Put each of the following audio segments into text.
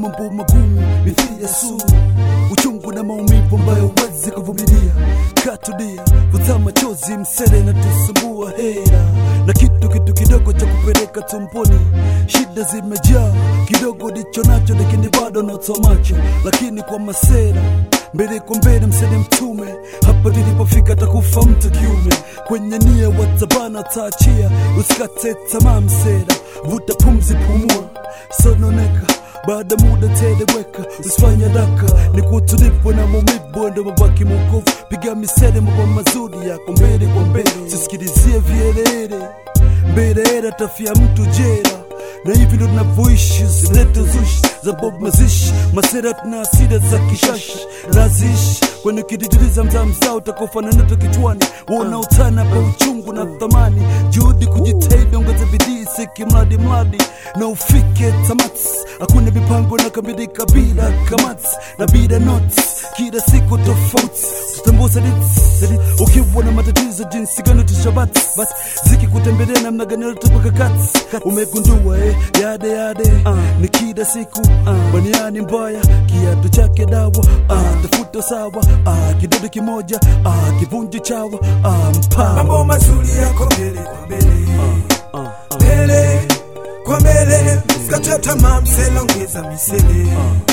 mambo magumu mithili ya sumu, uchungu na maumivu ambayo huwezi kuvumilia. Katulia, vuta machozi, msele na tusumbua hera na kitu kitu kidogo cha kupeleka tumboni. Shida zimejaa, kidogo ndicho nacho, lakini bado natoa macho, lakini kwa masera mbele kwa mbele, msele mtume. Hapa nilipofika takufa mtu kiume, kwenye nia watabana taachia, usikate tamaa msera, vuta pumzi, pumua, sononeka baada muda teleweka, usifanya daka ni kutulivu na maumivu, ndo mabaki mokovu. Piga misele, mambo mazuri yako mbele kwa mbele, sisikilizie vielele mbele, tafia mtu jera na hivi ndo tunavyoishi, zilete uzushi za Bob mazishi masera, tuna asira za kishashi naziishi kwenye kididiliza mzaa mzaa utakofanana nato kichwani, wanaotana kwa uchungu na thamani, juhudi kujitahidi, ongeza bidii, siki mradi mradi na ufike tamati. Hakuna mipango na kamilika bila kamati na bila notes, kila siku tofauti, tutambua saditi ukiwa na matatizo jinsi gani tushabati, basi zikikutembelea namna gani utapaka kati, umegundua eh, yade yade ni kila siku baniani mbaya, kiatu chake dawa tafuta sawa kidudu kimoja kivunji chawa mpa mambo mazuri yako mbele kwa mbele mbele kwa mbele sikate tamaa msela ongeza misele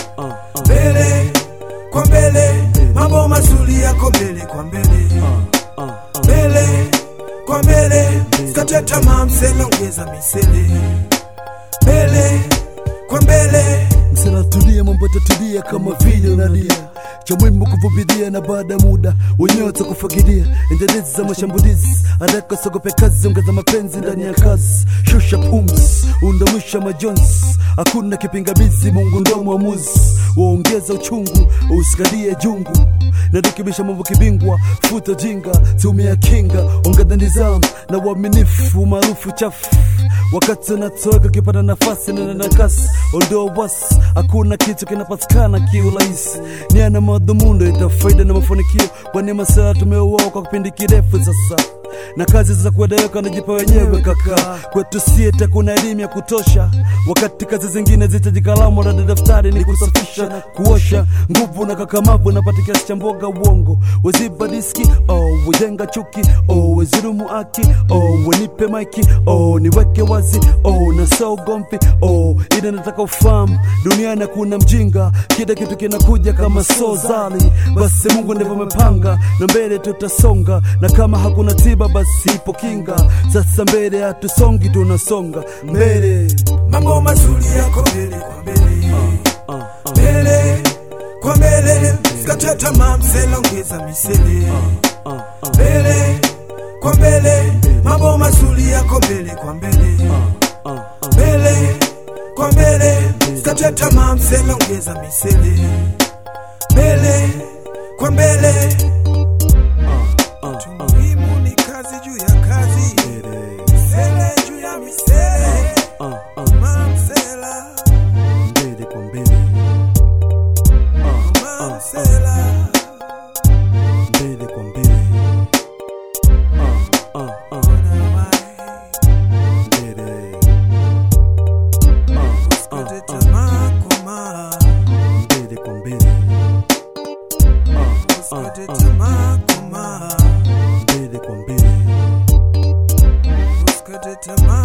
mbele kwa mbele mambo mazuri yako mbele kwa mbele mbele kwa mbele sikate tamaa msela ongeza misele mbele kwa mbele msela tulia, mambo tatulia kama vile unalia cha muhimu kuvumilia, na baada ya muda wenyewe watakufagilia. Endelezi za mashambulizi, haraka sogope kazi, ongeza mapenzi ndani ya kazi, shusha pumzi, undamisha majonzi, hakuna kipingamizi, Mungu ndo mwamuzi, waongeza uchungu, usikalie jungu na rekebisha mambo kibingwa, futa jinga, tumia kinga, ongeza nizamu na uaminifu, maarufu chafu wakati unatoka ukipata nafasi nena na kasi, ondoa wasi, hakuna kitu kinapatikana kiurahisi. Nia na madhumundo ita faida na mafanikio, kwani masaa tumeuoa kwa kipindi kirefu sasa na kazi za kueleweka najipa wenyewe kaka. Kwetu sieta kuna elimu ya kutosha, wakati kazi zingine zitaji kalamu na daftari ni kusafisha na kuosha. Nguvu na kakamavu napata kiasi cha mboga uongo, weziba diski oh, wejenga chuki oh, wezirumu aki oh, wenipe maiki oh, niweke wazi oh, na saa ugomvi oh, ila nataka ufahamu duniani kuna mjinga, kila kitu kinakuja kama so zali. Basi Mungu ndivyo amepanga, na mbele tutasonga, na kama hakuna tiba basi ipo kinga. Sasa mbele hatusongi, tunasonga mbele. mambo mazuri yako mbele kwa mbele mbele kwa mbele sikate tamaa msela ongeza misele mbele kwa mbele mambo mazuri yako mbele kwa mbele mbele kwa mbele sikate tamaa msela ongeza misele mbele kwa mbele muhimu ni kazi juu ya kazi misele juu ya misele mamsela Mbele kwa mbele, mamsela mbele kwa mbele, mbele, Usikate tamaa, komaa. mbele kwa mbele, Usikate tamaa, komaa. mbele kwa mbele. Usikate tamaa